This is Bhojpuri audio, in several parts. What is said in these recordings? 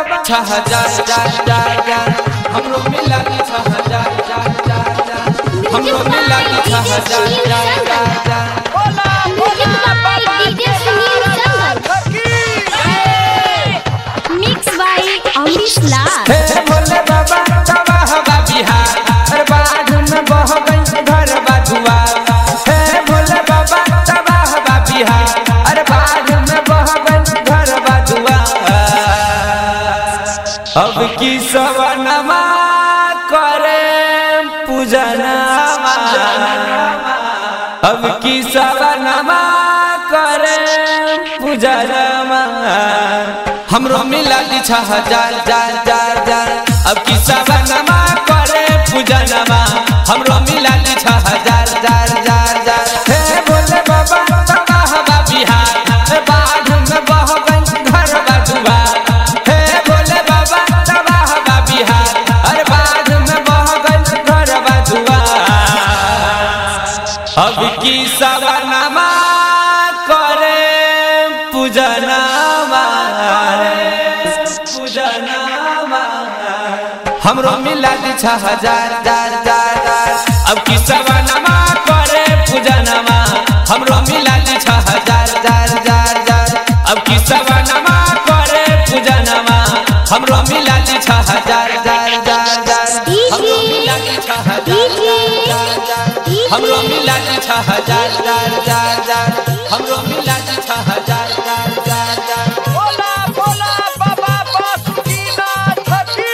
बाबा छह हजार चार चार चार हमरो मिला के छह हजार चार चार चार हमरो मिला के छह हजार चार चार चार बोला बोला बाबा मिक्स बाय अमरीश लाल हे भोले बाबा तवा हवा बिहार हर बाध में बह गई घर बाजुआ हे भोले बाबा तवा हवा बिहार हर बाध में बह गई घर बाजुआ अब की सवनमा करे पूजनमा अब की सवनमा करे पूजनमा हमरो मिला दी छह हजार जार जार जार अब की सवनमा करे पूजनमा हमरो मिला दी छह हजार जार जार जार हे भोले बाबा बाबा हवा बिहार हे बाढ़ में बह गई घर बाजुआ हे भोले बाबा बाबा हवा बिहार अरे बाढ़ में बह गई घर बाजुआ अब की सवनमा करे पूजनमा पूजनमा हमरो मिला दी छह हजार जार जार जार अब की सवनमा करे पूजनमा हमरो मिला दी छह हजार जार जार जार अब की सवनमा करे पूजनमा हमरो मिला दी छह हजार जार जार जार हमरो मिला दी छह हजार जार जार हमरो मिला दी छह हजार जार जार जार हमरो मिला दी छह हजार जार जार जार बोला बोला बाबा बासुकीनाथ की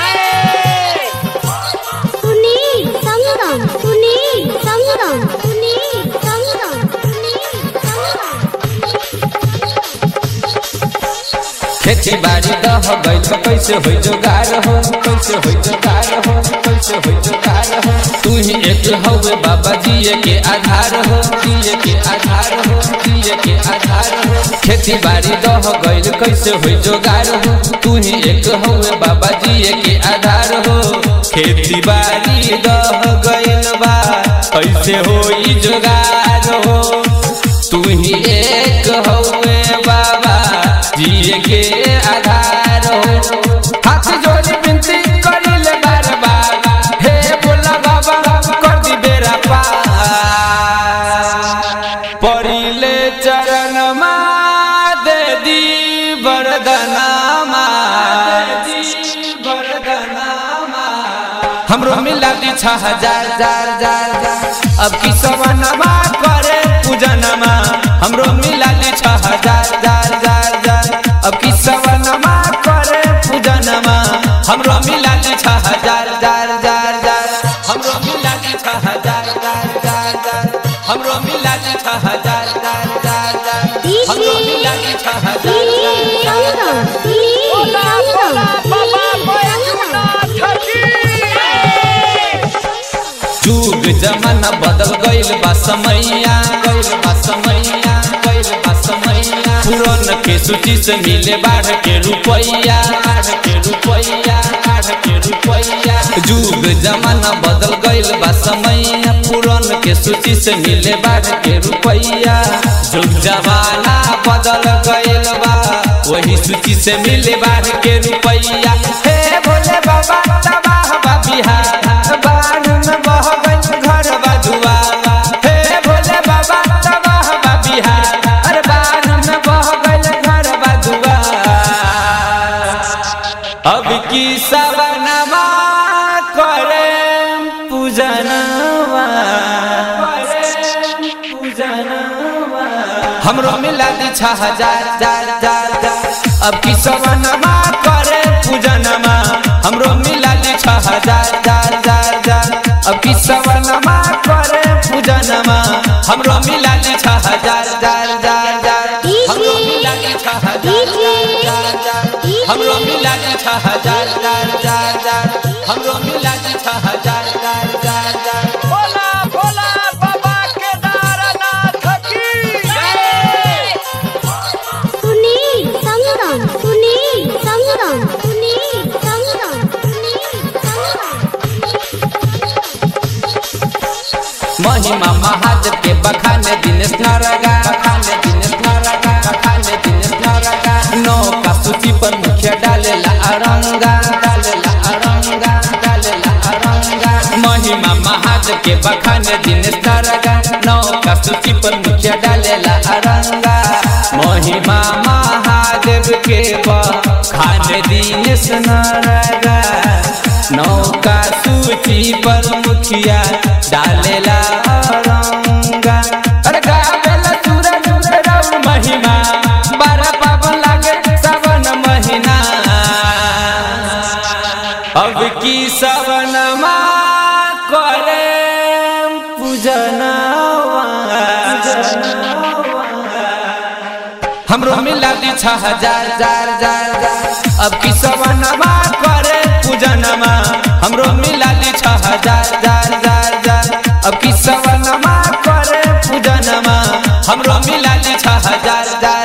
सुनील संगम सुनील संगम सुनील संगम सुनील संगम खेती बाड़ी दह गई तो कैसे होई जोगार हो कैसे होई जोगार हो कैसे होई जोगार हो तू ही एक हवे बाबा जिए के आधार हो जिए के आधार हो जिए के आधार हो खेती बाड़ी दह गई कैसे होई जोगार हो तू ही एक हवे बाबा जिए के आधार हो खेती बाड़ी दह गईल बा कैसे होई जोगार हो तू ही एक हवे बाबा जिए के आधार हो हाथ जोड़ी बिनती करिले बार बार हे बोला बाबा कर दी बेरा पार परिले चरण मा दे दी वरदनामा दे दी वरदनामा हमरो मिला दी छह हजार जार जार जार अब की सवनमा करे पूजनमा हमरो मिला दी छह हजार जार जार जार अब की सवनमा करे पूजनमा हमरो मिला दी छह हजार जार जार जार हमरो मिला दी छह हजार जार जार जार हमरो मिला दी छह हजार जार जार जार हमरो मिला दी छह हजार सुनील संगम सुनील बोला बोला बाबा संगम बैजूनाथ की जुग जमाना बदल गईल बा समैया गईल बा समैया गईल बा समैया पुरन के सूची से मिले बाढ़ के रुपैया बाढ़ के रुपैया बाढ़ के रुपैया जुग जमाना बदल गईल बा समैया पुरन के सूची से मिले बाढ़ के रुपैया जुग जमाना बदल गईल बा वही सूची से मिले बाढ़ के रुपैया हे भोले बाबा तबाह बा बिहार बाढ़ में बह गई घर बाजुआ हे भोले बाबा तबाह बा बिहार अरे बाढ़ में बह गई घर बाजुआ अब की सवनमा करे पूजनवा पूजनवा हमरो मिला दी छह हजार जार जार जार अब की सवनमा करे पूजनमा हमरो मिला दी छह हजार जार जार जार अब की सवनमा करे पूजनमा हमरो मिला दी छह हजार जार जार जार हमरो मिला दी छह हजार जार जार हमरो मिला दी छह हजार जार जार जार हमरो मिला दी छह हजार जार जार जार बोला बोला बाबा केदारनाथ की सुनील संगम सुनील संगम सुनील संगम सुनील संगम महिमा महादेव के बखाने दिनेश नरगा बखाने दिनेश नरगा बखाने दिनेश नरगा नौ का सूची पर मुखिया डालेला के बखान दिन तरगा नौका सूची पर मुखिया डालेला अरंगा महिमा महादेव के बखान दिन सनरगा नौका सूची पर मुखिया डालेला अरंगा अरे गावेला सूरज राउर महिमा बारह पावन लागे सावन महीना अब की सवनमा करे पूजनवा हमरो मिला दी छह हजार जार जार जार अब की सवनमा करे पूजनमा हमरो मिला दी छह हजार जार जार जार अब की सवनमा करे पूजनमा हमरो मिला दी छह हजार जार